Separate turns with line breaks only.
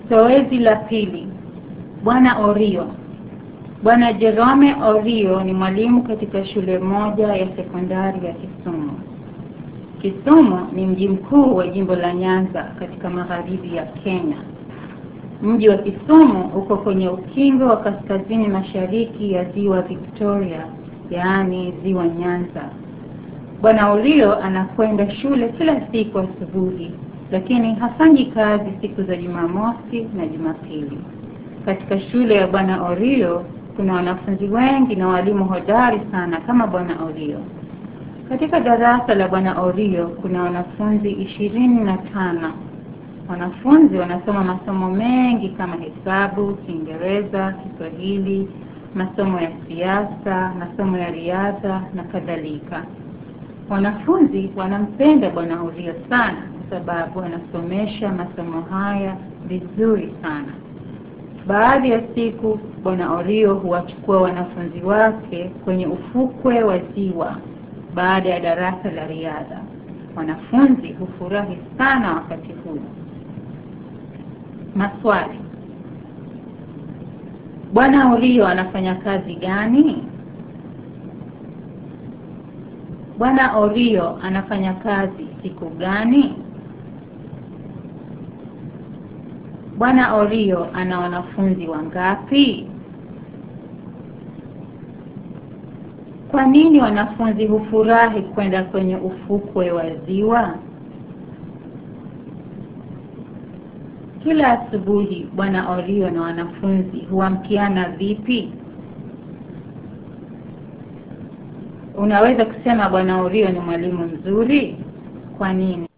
Zoezi la pili. Bwana Orio. Bwana Jerome Orio ni mwalimu katika shule moja ya sekondari ya Kisumu. Kisumu ni mji mkuu wa jimbo la Nyanza katika magharibi ya Kenya. Mji wa Kisumu uko kwenye ukingo wa kaskazini mashariki ya ziwa Victoria, yaani ziwa Nyanza. Bwana Orio anakwenda shule kila siku asubuhi, lakini hafanyi kazi siku za Jumamosi na Jumapili. Katika shule ya Bwana Orio kuna wanafunzi wengi na walimu hodari sana kama Bwana Orio. Katika darasa la Bwana Orio kuna wanafunzi ishirini na tano. Wanafunzi wanasoma masomo mengi kama hesabu, Kiingereza, Kiswahili, masomo ya siasa, masomo ya riadha na kadhalika. Wanafunzi wanampenda Bwana Orio sana kwa sababu anasomesha masomo haya vizuri sana. Baadhi ya siku Bwana Orio huwachukua wanafunzi wake kwenye ufukwe wa ziwa baada ya darasa la riadha. Wanafunzi hufurahi sana wakati huu. Maswali. Bwana Orio anafanya kazi gani? Bwana Orio anafanya kazi siku gani? Bwana Orio ana wanafunzi wangapi? Kwa nini wanafunzi hufurahi kwenda kwenye ufukwe wa ziwa? Kila asubuhi Bwana Orio na wanafunzi huamkiana vipi? Unaweza kusema Bwana Orio ni mwalimu mzuri. Kwa nini?